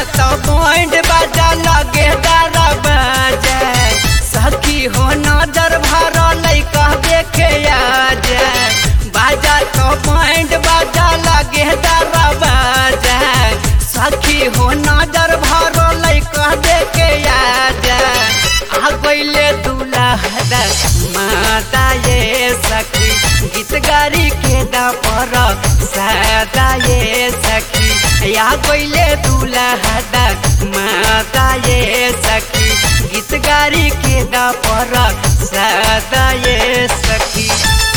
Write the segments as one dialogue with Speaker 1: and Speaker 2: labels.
Speaker 1: तो बैंड बाजा लगे दारा बाजा सखी हो नजर भर लैका देखे आज बाजा तो बैंड बाजा लगे दारा बाजा सखी हो नजर भर लैका देखे आज आ गईले दूल्हा माता ये सखी गीत गारी के दा पर सदा ये सखी या गईले दूल्हा माता ये सखी गीत गारी के दा पर सदा ये सखी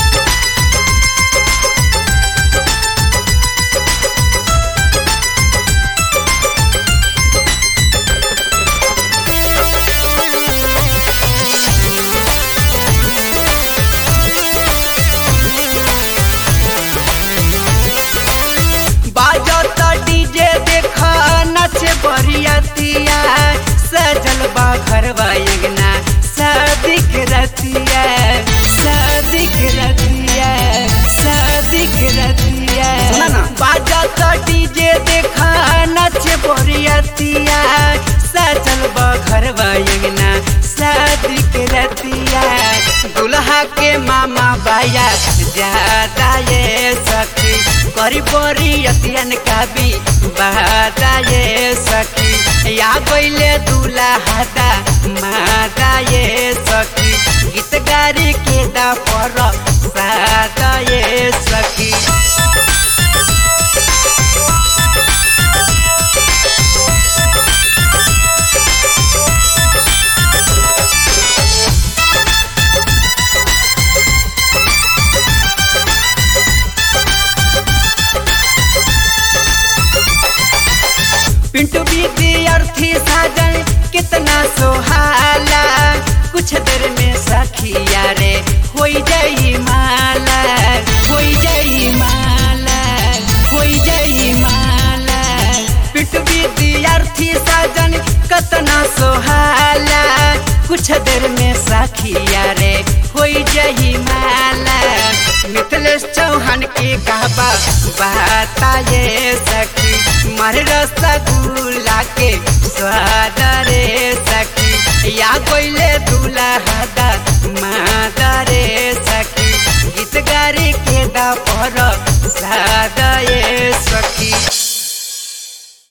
Speaker 1: बाजो तो डीजे देखा नच बरियतिया सजल बा घरवा अंगना सदिक रतिया सदिक रतिया सदिक रतिया
Speaker 2: सुना ना।
Speaker 1: बाजो तो डीजे देखा नच बरियतिया सजल बा घरवा अंगना सदिक रतिया दुल्हा के मामा बाया ज्यादा ये सखी करी बोरी अतियन का भी बादा ये सखी या गईले दूल्हा हादा मादा ये सखी गीत गारी के दा पर सादा ये सखी पिंटू विद्यार्थी साजन कितना सोहाला कुछ देर में सखिया रे होई जाई माला होई जाई माला होई जाई माला पिंटू विद्यार्थी साजन कितना सोहाला कुछ देर में सखिया रे होई जाई माला मिथिलेश चौहान की कहबा बाता ये सखी मारे रसगुल्ला के स्वाद रे सखी या कोइले दूल्हा दा मादा रे सखी गीत गारी के दा पर सादा ये सखी